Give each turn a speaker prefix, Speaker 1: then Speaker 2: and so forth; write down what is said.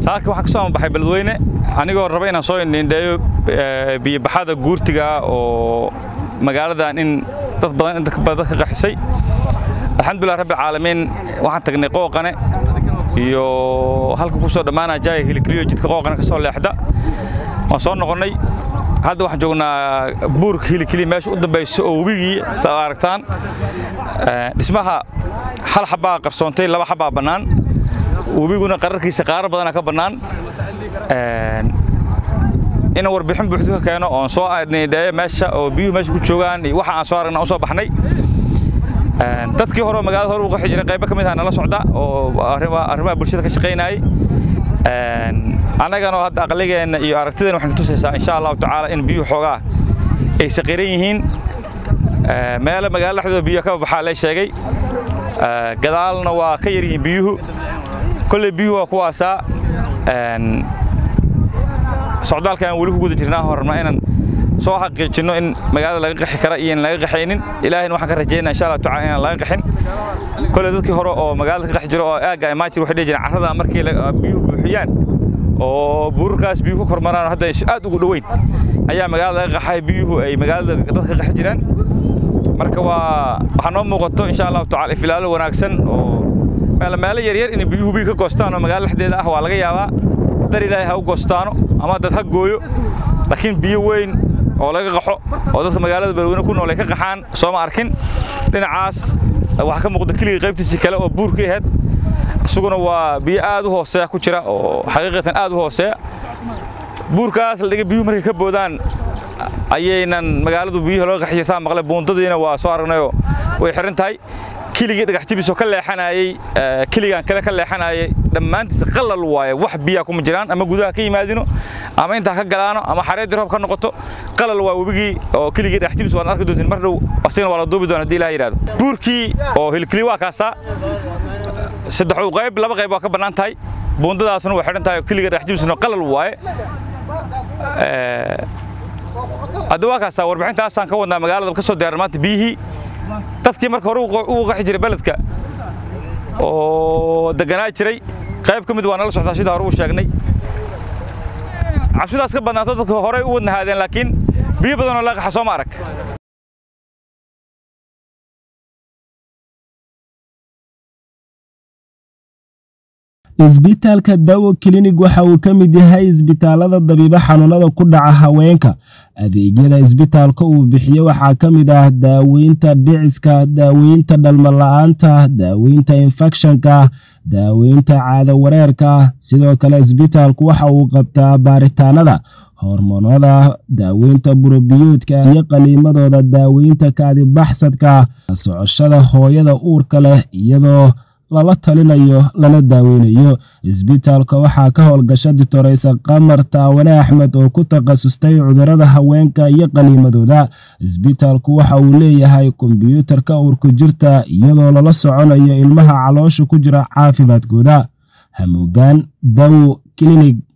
Speaker 1: saaka waxaan ka soo ambaxay beledweyne anigoo raba inaan soo indhiindheeyo biyobaxada guurtiga oo magaaladan in dad badan inta badan ka qaxisay alxamdulilah rabbi caalamiin waxaan tagnay qooqane iyo halka ku soo dhammaanaa jaaya hilikliyo jidka qooqane ka soo leexda waan soo noqonnay hadda waxaan joognaa buurka hilikliya meesha u dambaysa oo webigii saa aragtaan dhismaha hal xabbaa qarsoontay laba xabbaa bannaan webiguna qararkiisa qaaro badanaa ka bannaan inaan warbixin buuxdu ka keeno oon soo nidheeyo meesha oo biyuhu meesha ku joogaan iyo waxa aan soo aragna u soo baxnay dadkii hore oo magaalada hore u qaxi jiray qaybo ka mid ah nala socda oo arrimaha bulshada ka shaqaynayay annagana hadda aqligeenna iyo aragtideenna waxaynu tusaysaa insha allahu tacaala in biyuhu xoogaa ay saqiran yihiin meelo magaalada dhexdooda biyo ka baxaa lee sheegay gadaalna waa ka yar yihiin biyuhu kolley biyuhu waa kuwaasaa socdaalkaan weli ku guda jirnaa horna inaan soo xaqiijinno in magaalada laga qaxi kara iyo in laga qaxaynin ilaahayna waxaan ka rajaynaa insha allah tacaala inaan laga qaxin kolley dadkii hore oo magaalada ka qaxi jiro oo aagga imaajir waxay dhihi jireen carrada markii biyuhu buuxiyaan oo buurarkaas biyuhu ka kormaraan hadda aad ugu dhoweyn ayaa magaalada laga qaxay biyuhu ay magaalada dadka ka qaxi jiraan marka waa waxaa noo muuqato insha allahu tacala ifilaalo wanaagsan oo meelo yaryar inay biyuhu biyo ka goostaan oo magaalada dhexdeeda ah waa laga yaabaa dar ilaahay ha u goostaano ama dad ha gooyo laakiin biyo weyn oo laga qaxo oo dadka magaalada beledweyne ku nool ay ka qaxaan sooma arkin dhinacaas waxaa ka muuqda keligii qaybtiisii kale oo buurkii ahayd isaguna waa biyo aad u hooseeya ku jira oo xaqiiqatan aad u hooseeya buurkaas la dhiga biyuhu markay ka boodaan ayaynan magaaladu biyuhu laga qaxiya saa maqlay buundadiina waa soo aragnayoo way xiran tahay keligii dhagax jibisoo ka leexanayey keligaan kale ka leexanayay dhammaantiisa qalal waaye wax biyaa kuma jiraan ama gudaha ka yimaadino ama intaa ka galaano ama xareeddii roob ka noqoto qalal waa webigii oo keligii dhagax jibis waad arki doontiin mar dhow asigana waa la duubi doona hadii ilaha yidhahdo buurkii oo hilkili waa kaasaa saddexu qayb laba qayb waa ka bannaan tahay buundadaasna way xidhan tahay oo keliga dhagax jibisna qalal waaye hadda waa kaasaa warbixintaasaan ka wadnaa magaalada ka soo diyaaran maanta biyihii dadkii marka hore ugu qaxi jiray beledka oo deganaa jiray qayb ka mid waa nala socdaa sida hore uu sheegnay cabsidaas ka badnaato dadka horey u wadnahaadeen laakiin biyo badanoo laga qaxa soo ma arag
Speaker 2: isbitaalka dawo klinig waxa uu ka mid yahay isbitaalada dabiibo xanuunada ku dhaca haweenka adeegyada isbitaalka uu bixiye waxaa ka mid ah daaweynta dhiciska daaweynta dhalmala-aanta daaweynta infekshanka daaweynta caado wareerka sidoo kale isbitaalku waxa uu qabtaa baaritaanada hormoonada daaweynta burobiyoodka iyo qaliimadooda daaweynta kaadibaxsadka socoshada hooyada uurka leh iyadoo lala talinayo lana daaweynayo isbitaalka waxaa ka howlgasha ditoreysa qamar taawane axmed oo ku takhasustay cudurada haweenka iyo qaliimadooda isbitaalku waxa uu leeyahay kombyuutarka uurku jirta iyadoo lala soconayo ilmaha caloosha ku jira caafimaadkooda hamuugaan dawo klinig